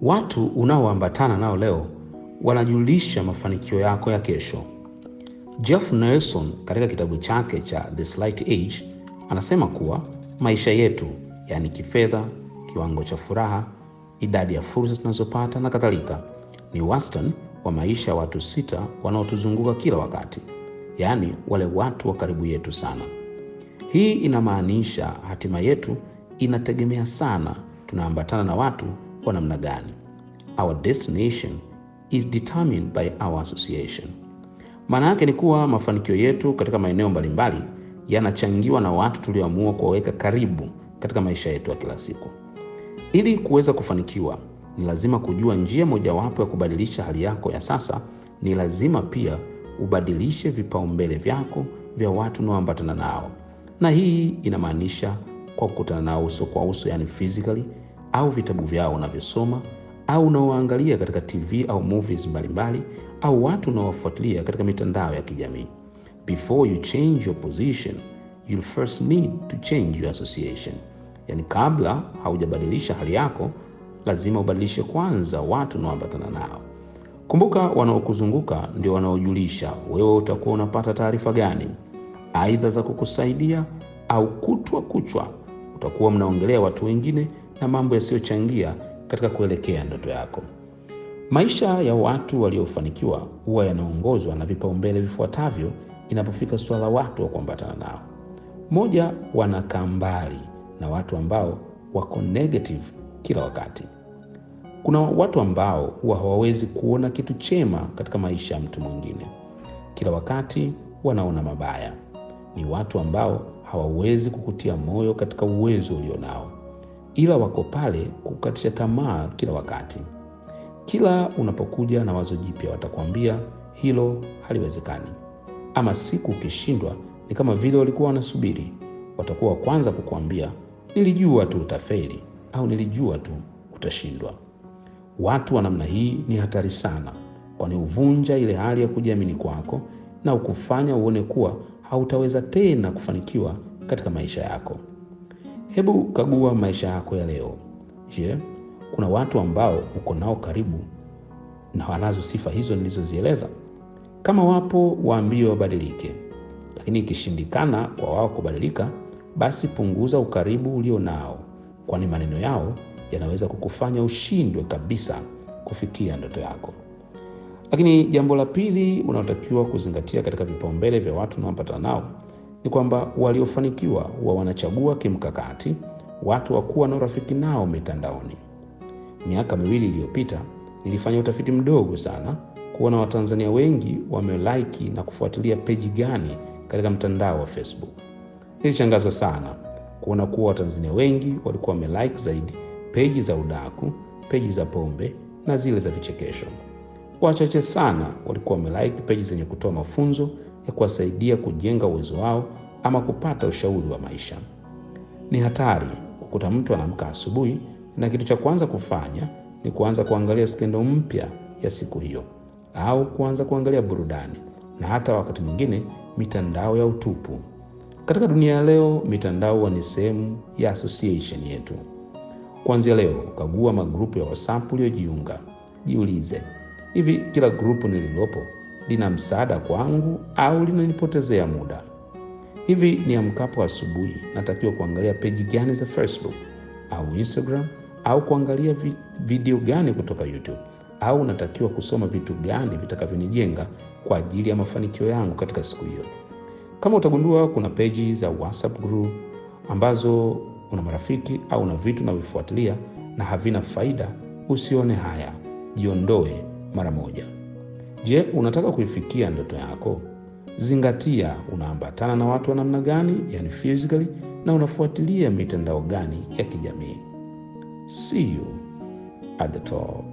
Watu unaoambatana nao leo wanajulisha mafanikio yako ya kesho. Jeff Nelson katika kitabu chake cha The Slight Age anasema kuwa maisha yetu, yaani kifedha, kiwango cha furaha, idadi ya fursa tunazopata na kadhalika, ni wastani wa maisha ya watu sita wanaotuzunguka kila wakati, yaani wale watu wa karibu yetu sana. Hii inamaanisha hatima yetu inategemea sana tunaambatana na watu wa namna gani. Our destination is determined by our association. Maana yake ni kuwa mafanikio yetu katika maeneo mbalimbali yanachangiwa na watu tulioamua kuwaweka karibu katika maisha yetu ya kila siku. Ili kuweza kufanikiwa, ni lazima kujua njia mojawapo ya kubadilisha hali yako ya sasa. Ni lazima pia ubadilishe vipaumbele vyako vya watu unaoambatana nao, na hii inamaanisha kwa kukutana nao uso kwa uso, yani physically, au vitabu vyao unavyosoma au unaoangalia katika TV au movies mbalimbali au watu unaowafuatilia katika mitandao ya kijamii. Before you change your position, you'll first need to change your association. Yaani, kabla haujabadilisha hali yako, lazima ubadilishe kwanza watu unaoambatana nao. Kumbuka, wanaokuzunguka ndio wanaojulisha wewe utakuwa unapata taarifa gani, aidha za kukusaidia au kutwa kuchwa utakuwa mnaongelea watu wengine na mambo yasiyochangia katika kuelekea ndoto yako. Maisha ya watu waliofanikiwa huwa yanaongozwa na vipaumbele vifuatavyo inapofika suala watu wa kuambatana nao. Moja, wanakaa mbali na watu ambao wako negative kila wakati. Kuna watu ambao huwa hawawezi kuona kitu chema katika maisha ya mtu mwingine, kila wakati wanaona mabaya. Ni watu ambao hawawezi kukutia moyo katika uwezo ulionao, ila wako pale kukatisha tamaa kila wakati. Kila unapokuja na wazo jipya, watakwambia hilo haliwezekani, ama siku ukishindwa ni kama vile walikuwa wanasubiri. Watakuwa wa kwanza kukuambia nilijua tu utafeli, au nilijua tu utashindwa. Watu wa namna hii ni hatari sana, kwani huvunja ile hali ya kujiamini kwako na ukufanya uone kuwa hautaweza tena kufanikiwa katika maisha yako. Hebu kagua maisha yako ya leo. Je, kuna watu ambao uko nao karibu na wanazo sifa hizo nilizozieleza? Kama wapo, waambie wabadilike, lakini ikishindikana kwa wao kubadilika, basi punguza ukaribu ulio nao, kwani maneno yao yanaweza kukufanya ushindwe kabisa kufikia ndoto yako. Lakini jambo la pili unaotakiwa kuzingatia katika vipaumbele vya watu unaopatana nao ni kwamba waliofanikiwa huwa wanachagua kimkakati watu wa kuwa na urafiki nao mitandaoni. Miaka miwili iliyopita nilifanya utafiti mdogo sana kuona Watanzania wengi wamelaiki na kufuatilia peji gani katika mtandao wa Facebook. Nilishangazwa sana kuona kuwa Watanzania wengi walikuwa wamelike zaidi peji za udaku, peji za pombe na zile za vichekesho. Wachache sana walikuwa wamelike peji zenye kutoa mafunzo ya kuwasaidia kujenga uwezo wao ama kupata ushauri wa maisha. Ni hatari kukuta mtu anaamka asubuhi na kitu cha kwanza kufanya ni kuanza kuangalia skendo mpya ya siku hiyo, au kuanza kuangalia burudani na hata wakati mwingine mitandao ya utupu. Katika dunia ya leo, mitandao huwa ni sehemu ya association yetu. Kuanzia leo, kagua magrupu ya WhatsApp uliojiunga. Jiulize, hivi kila grupu nililopo lina msaada kwangu au linanipotezea muda? Hivi ni amkapo asubuhi natakiwa kuangalia peji gani za Facebook au Instagram au kuangalia vi video gani kutoka YouTube au natakiwa kusoma vitu gani vitakavyonijenga kwa ajili ya mafanikio yangu katika siku hiyo? Kama utagundua kuna peji za WhatsApp group ambazo una marafiki au una vitu unavyofuatilia na havina faida, usione haya, jiondoe mara moja. Je, unataka kuifikia ndoto yako? Zingatia unaambatana na watu wa namna gani, yani physically, na unafuatilia mitandao gani ya kijamii. See you at the top.